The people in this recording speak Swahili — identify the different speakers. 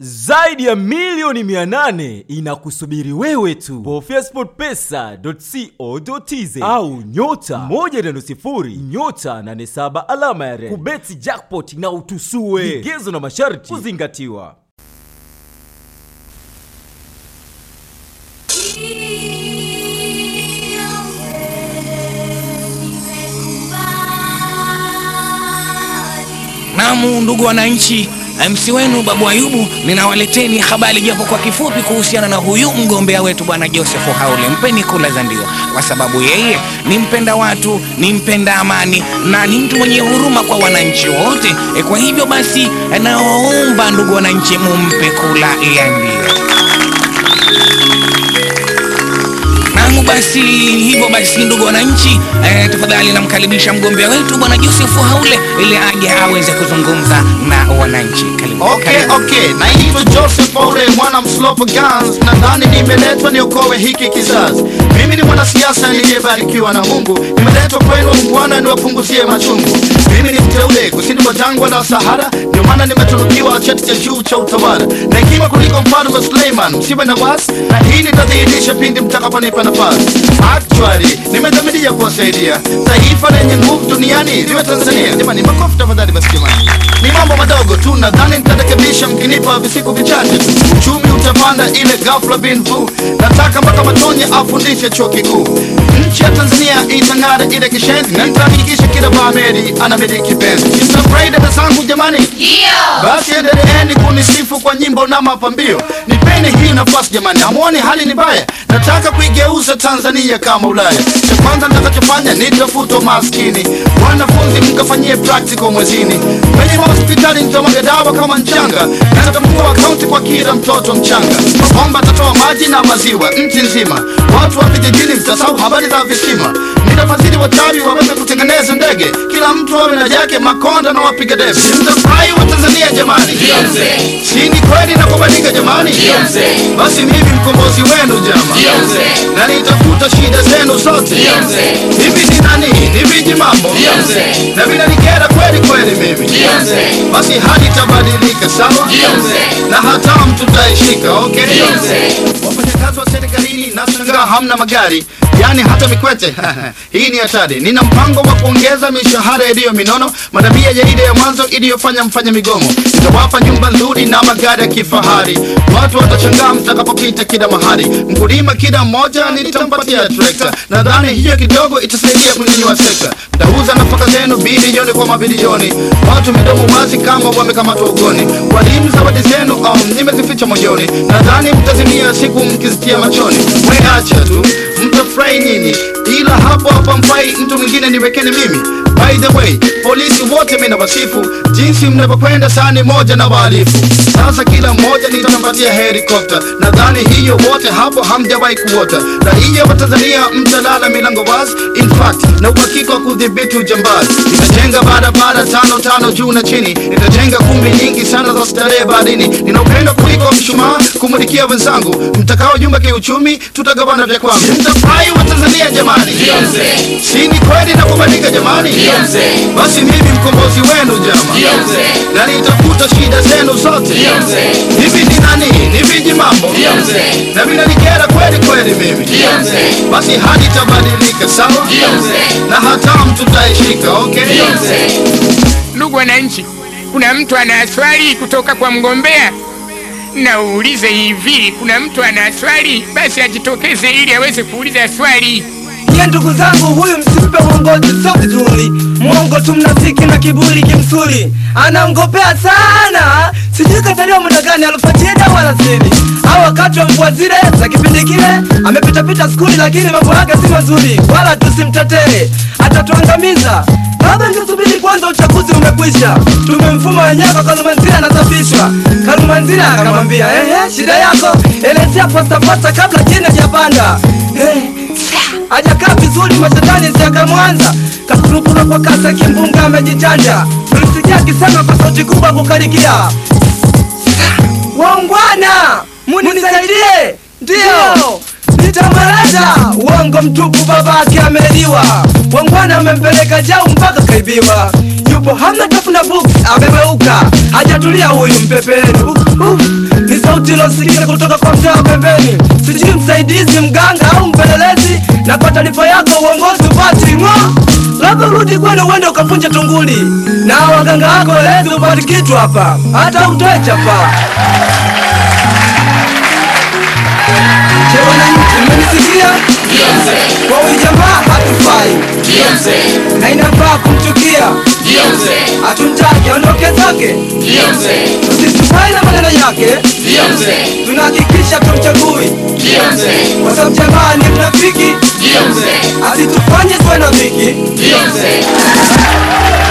Speaker 1: zaidi ya milioni 800 inakusubiri wewe tu bofya sportpesa.co.tz au nyota 150 nyota 87 alama ya reli kubeti jackpot na utusue vigezo na masharti kuzingatiwa
Speaker 2: Namu, ndugu wananchi, MC wenu Babu Ayubu, ninawaleteni habari japo kwa kifupi kuhusiana na huyu mgombea wetu bwana Joseph Haule. Mpeni kula za ndio, kwa sababu yeye ni mpenda watu, ni mpenda amani na ni mtu mwenye huruma kwa wananchi wote. E, kwa hivyo basi nawaomba ndugu wananchi, mumpe kula ya ndio. Namu basi hivyo basi, ndugu wananchi eh, tafadhali namkaribisha mgombea wetu bwana Joseph Haule ili aje aweze kuzungumza na wananchi. Karibu.
Speaker 3: Okay,
Speaker 2: Karibu.
Speaker 3: okay. Naitwa Joseph Ole, mwana mslopo Guns. Nadhani nimeletwa niokoe hiki kizazi. Mimi ni mwanasiasa niliyebarikiwa na Mungu, nimeletwa kwenu Bwana niwapunguzie machungu. Mimi ni mteule kusini mwa jangwa la Sahara, ndio maana nimetunukiwa cheti cha juu cha utawala na hekima kuliko mfalme Suleiman. Msiwe na wasi, na hii nitadhihirisha pindi mtakaponipa nafasi. Actually, nimedhamiria kuwasaidia taifa lenye nguvu duniani liwe Tanzania. Jamani, makofi tafadhali basi jamani. Ni mambo madogo tu, nadhani nitarekebisha mkinipa visiku vichache. Uchumi utapanda ile ghafla bin vu. Nataka mpaka Matonye afundishe chuo kikuu. Nchi ya Tanzania itang'ara ile kishenzi, na nitahakikisha kila Baameri anamiliki penzi. Mtafurahi dada zangu jamani? Basi endeleeni kunisifu kwa nyimbo na mapambio. Nipeni hii nafasi jamani, hamuoni hali ni mbaya? Nataka kuigeuza Tanzania kama Ulaya. Cha kwanza nitakachofanya nitafuta maskini, wanafunzi mkafanyie practical mwezini, kwenye hospitali nitamwaga dawa kama mchanga, na nitafungua akaunti kwa kila mtoto mchanga. Mabomba atatoa maji na maziwa nchi nzima, watu wa vijijini mtasahau habari za visima. Nitafadhili wachawi waweze kutengeneza ndege, kila mtu awe na yake, makonda na wapiga debe. Mtafurahi wa Tanzania jamani, si ni kweli na kubadilika jamani? Basi mimi mkombozi wenu jama, na nitafuta shida zenu zote. Hivi ni nani? Ni viji mambo na vinanikera kweli kweli mimi, basi hali itabadilika sawa, na hatamu tutaishika. Okay, wafanyakazi wa serikalini nashangaa hamna magari yani hata mikwete hii ni hatari. Nina mpango wa kuongeza mishahara iliyo minono, madabia ya ile ya mwanzo iliyofanya mfanya migomo. Nitawapa nyumba nzuri na magari ya kifahari, watu watashangaa mtakapopita kila mahali. Mkulima kila mmoja nitampatia trekta, nadhani hiyo kidogo itasaidia kunyanyua sekta. Mtauza nafaka zenu bilioni kwa mabilioni, watu midomo wazi kama wamekamatwa ugoni. Walimu zawadi zenu um, nimezificha moyoni, nadhani mtazimia siku mkizitia machoni. We acha tu mtafurahi nyinyi, ila hapo hapa mfai mtu mwingine niwekeni mimi. By the way, polisi wote mimi nawasifu jinsi mnavyokwenda sani moja na wahalifu. Sasa kila mmoja nitampatia helikopta, nadhani hiyo wote hapo hamjawahi kuota. Raia wa Tanzania mtalala milango wazi, in fact na uhakika wa kudhibiti ujambazi. Nitajenga barabara tano tano juu na chini, nitajenga kumbi nyingi sana za starehe baharini. Nina upendo kuliko mshumaa kumulikia wenzangu, mtakao jumba kiuchumi, tutagawana vya kwangu. Mtafurahi wa Tanzania jamani, si ni kweli na kubadilika jamani? Basi mimi mkombozi wenu jama, na nitafuta shida zenu zote. Hivi ni nani? Ni viji mambo na vinanikera kweli kweli mimi, basi hali itabadilika sawa, na hatamu tutaishika. Okay,
Speaker 4: Ndugu wananchi, kuna mtu ana swali kutoka kwa mgombea? Naulize hivi, kuna mtu ana swali? Basi ajitokeze ili aweze kuuliza swali.
Speaker 5: Nye ndugu zangu, huyu msimpe uongozi sio vizuri. Mwongo tu mnafiki na kiburi kimsuri, anaongopea sana. Sijui kataliwa muda gani alifuatia dawa alasiri au wakati wa mvua zile za kipindi kile. Amepitapita skuli, lakini mambo yake si mazuri, wala tusimtetee, atatuangamiza. Baba, ningesubiri kwanza, uchaguzi umekwisha. Tumemfuma wenyewe kwa Kalumanzira anasafishwa. Kalumanzira akamwambia ehe, shida yako elezea posta posta kabla jina hajapanda. Eh, hajakaa vizuri mashetani siakamwanza kasurukura kwa kasa kimbunga amejichanja tulisikia akisema kwa sauti kubwa kukarikia waungwana munisaidie ndiyo nitamaliza uongo mtupu babake ameliwa wangwana amempeleka jau mpaka kaibiwa yupo hamna tafuna books amegeuka hajatulia huyu mpepeni uh, uh, lilosikika kutoka kwa mzee wa pembeni sijui msaidizi mganga au mpelelezi na kwa taarifa yako uongozi upati ng'o labda urudi kwenu uende ukapunja tunguli na waganga wako elezi upati kitu hapa hata utoe chapa Je, wananchi mmenisikia? Kwa huyu jamaa hatufai na inafaa kumchukia, hatumtaki aondoke zake, tusisufai na maneno yake, tunahakikisha tumchagui kwa sababu jamaa ni mnafiki, asitufanye tuwe na dhiki.